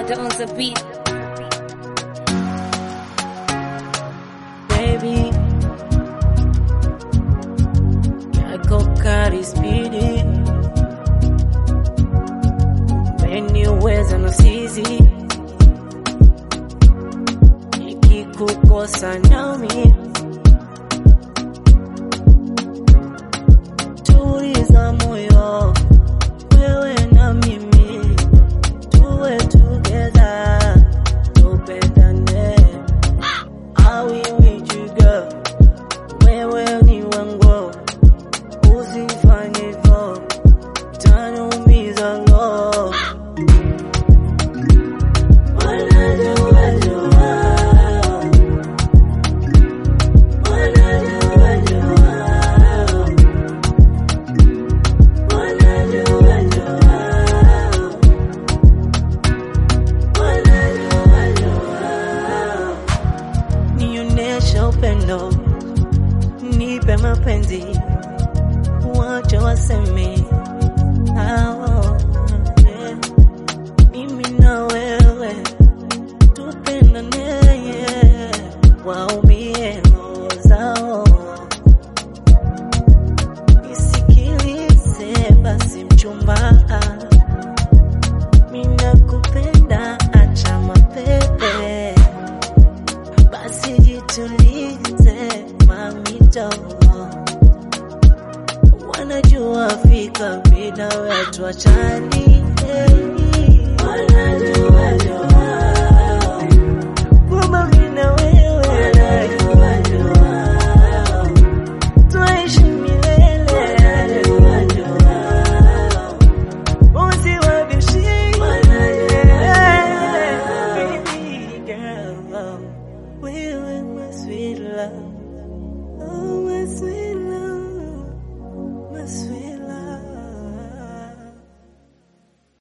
Murder on the beat. baby. Yako kari spidi, umeniweza na sizi, nikikukosa nami tuliza moyo, wewe na mimi tuwe together, tupendane I will meet you girl, wewe ni wangu, usifanye hivyo, utaniumiza roho. Wanajua jua, wanajua jua, wanajua jua, wanajua jua nionyeshe upendo, nipe mapenzi, wacha waseme hao, yeah. mimi na wewe tupendane, yeah. waumie roho zao, nisikilize basi mchumba, mimi nakupenda, acha mapepe basi jitulize mamito, wanajua fika bila wetu achani, wanajua jua kwamba mimi na wewe wanajua jua tuishi milele, wanajua jua usiwabishi, baby girl. Wewe my sweet love, oh my sweet